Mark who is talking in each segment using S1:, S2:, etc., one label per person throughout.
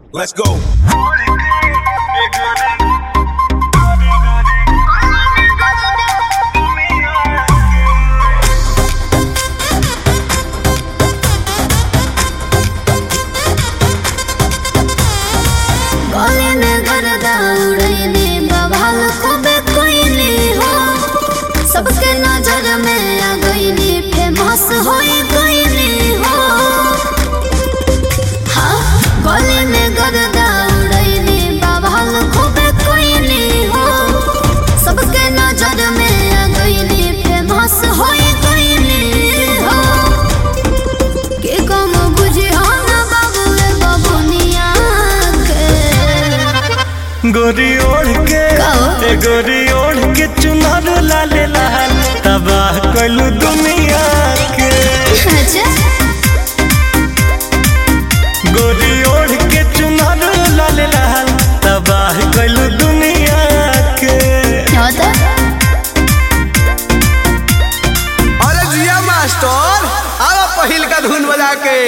S1: Let's go.
S2: गले में गर्दा उड़ैली बवाल खूबे कोइली हो सबके नजर में आ गईली फेमस होई गईली हो हाँ गले में गर्दा उड़ैली बवाल खूबे कोइली हो सबके नजर में आ गईली फेमस होई गईली हो के कम बुझे हो ना बाबू ए बबुनिया के
S3: गोरी ओढ़ के
S2: कहो।
S3: ए गोरी ओढ़ के चुनर लाले लाल तबाह कइलू दुनिया के
S2: अच्छा
S3: गोरी ओढ़ के चुनर लाले लाल तबाह कइलू दुनिया के
S2: क्या होता
S4: अरे जिया मास्टर आवा पहिल का धुन बजा के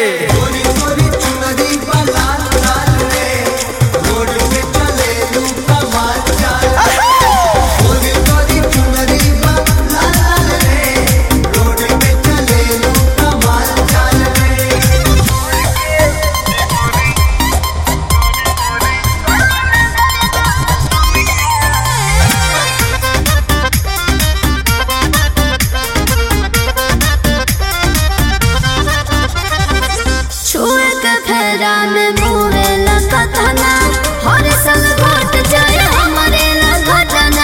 S2: छुए के फेरा में मुहे लगा तना हर साल घट जाए हमारे ला घटना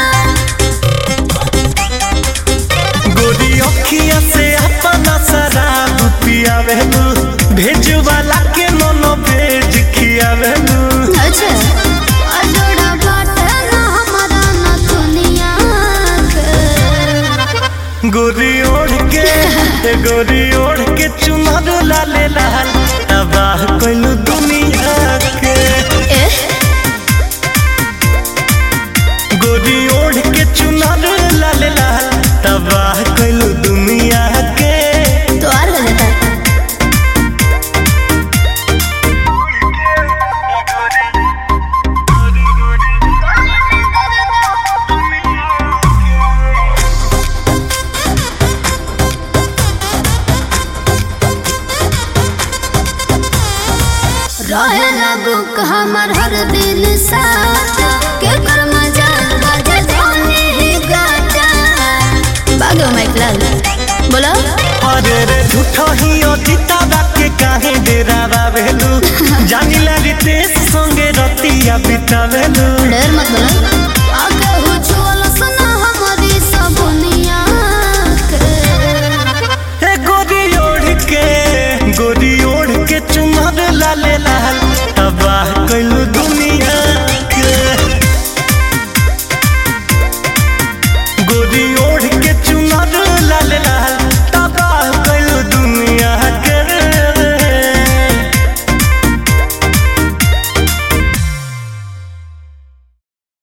S3: गोरी अखिया से अपना शराब पियावेलू भेजवाला के मनो भेज खियावेलू
S2: अच्छा अजोड़ा बाटे ना हमारा ना दुनिया के
S3: गोरी ओढ़ के ए गोरी ओढ़ के चुनर लाले लाल तबाह कइलू दुनिया के
S2: एह
S3: गोरी ओढ़ के चुनर लाले लाल तबाह कइलू दुनिया के
S2: तो और हो जाता रहे लागू हमर हर दिन साथ के कर मजा बाजे धोनी ही गाटा बागो माइक लाल बोलो
S3: अरे रे झूठो ही अतीता के काहे डेरा बावेलू जानिला रितेश संगे रतिया बितावेलू
S2: डर मत बोलो